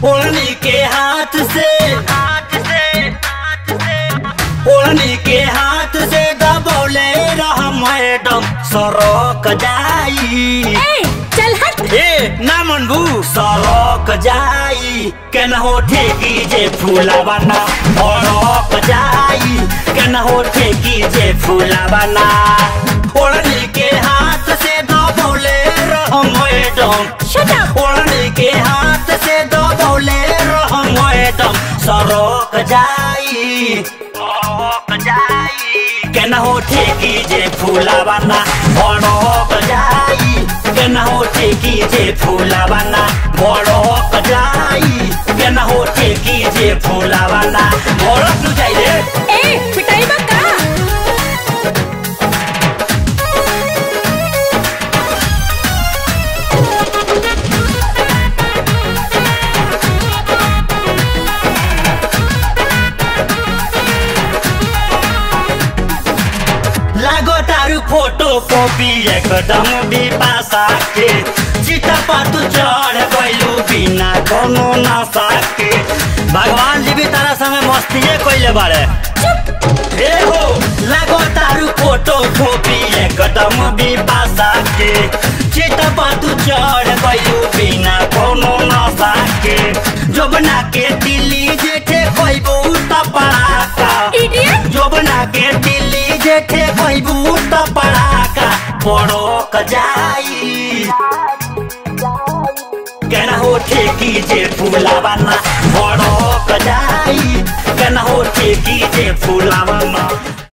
ओढ़नी के हाथ से हाथ से हाथ से ओढ़नी के हाथ से दबौले रह मैडम सड़क जाई ए चल हट ए ना मनबू सड़क जाई केन हो ठेकी जे फूलावाना सड़क जाई केन हो ठेकी जे फूलावाना ओढ़नी के हाथ से दबौले रह मैडम शट अप ओढ़नी के हाथ से दबौले रह मैडम सड़क जाई सड़क जाई केन हो ठेकी जे फूलावाना सड़क जाई केन हो ठेकी जे फूलावाना सड़क जाई केन हो ठेकी जे फूलावाना सड़क नु जाई रे ए पिटाई बा का लागो तारू फोटो कॉपी एकदम बिपासा के चिता पातू चढ़ गइलू बिना कोनो नशा के भगवान जी भी तारा संगे मस्तिए कइले बारे ए हो लागो तारू फोटो कॉपी एकदम बिपासा के चिता पातू चढ़ गइलू बिना कोनो नशा के जोबना के दिल्ली जेठे कइबू त पड़ाका इडियट जोबना के दिल्ली जेठे भइबू त पड़ाका पड़क जाई केना हो ठेकी जे फूलावाना पड़क जाई केना हो ठेकी जे फूलावाना